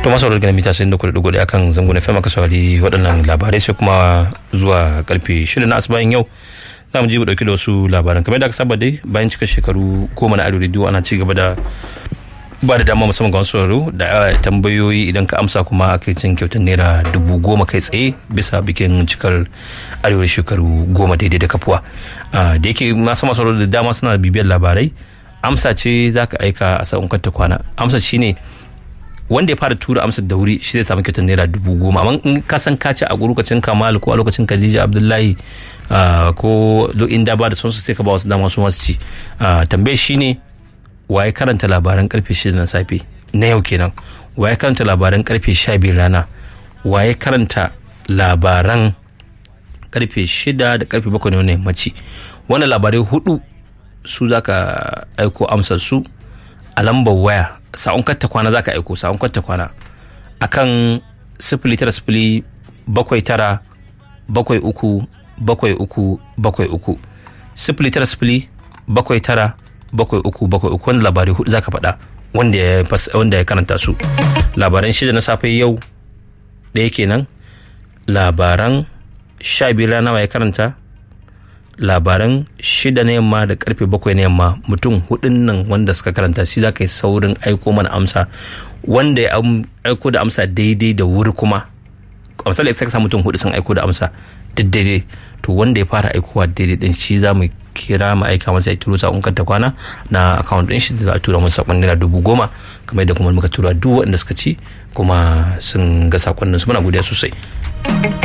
to masu wadda mita sai da kuɗi kuɗi akan zango na fema ka saurari waɗannan labarai sai kuma zuwa karfe shida na asibayin yau za mu ji mu ɗauki da wasu labaran kamar da aka saba dai bayan cika shekaru goma na arewa rediyo ana ci gaba da ba da dama musamman ga wasu sauraro da tambayoyi idan ka amsa kuma aka cin kyautar naira dubu goma kai tsaye bisa bikin cikar arewa shekaru goma daidai da kafuwa da yake masu masu da dama suna bibiyar labarai amsa ce za ka aika a sa'un ta kwana amsa shi ne wanda ya fara tura amsa da wuri shi zai samu kyautar naira dubu goma amma in ka san ka ci a lokacin kamal ko a lokacin khadija abdullahi ko inda ba da sonsu sai ka ba wasu dama su masu ci tambayar shi ne waye karanta labaran karfe shida na safe na yau kenan waye karanta labaran karfe sha biyu rana waye karanta labaran karfe shida da karfe bakwai na yammaci wannan labarai hudu su za ka aiko amsar su a lambar waya sa'un katta kwana za ka aiko sa'un katta kwana akan sifili tara sifili bakwai tara bakwai uku bakwai uku bakwai uku sifili tara sifili bakwai tara bakwai uku bakwai uku wani labarai hudu zaka faɗa wanda ya wanda ya karanta su labaran shida na safe yau ɗaya kenan labaran sha biyu rana ya karanta labaran shida na yamma da karfe bakwai na yamma mutum hudun nan wanda suka karanta shi za ka yi saurin aiko mana amsa wanda ya aiko da amsa daidai da wuri kuma a misali sai ka samu mutum hudu sun aiko da amsa duk daidai to wanda ya fara aikowa daidai din shi za mu kira mu aika masa ya turo sakon kanta kwana na account din shi da za a tura masa sakon naira dubu goma kamar yadda kuma muka tura duk waɗanda suka ci kuma sun ga sakonnin su muna godiya sosai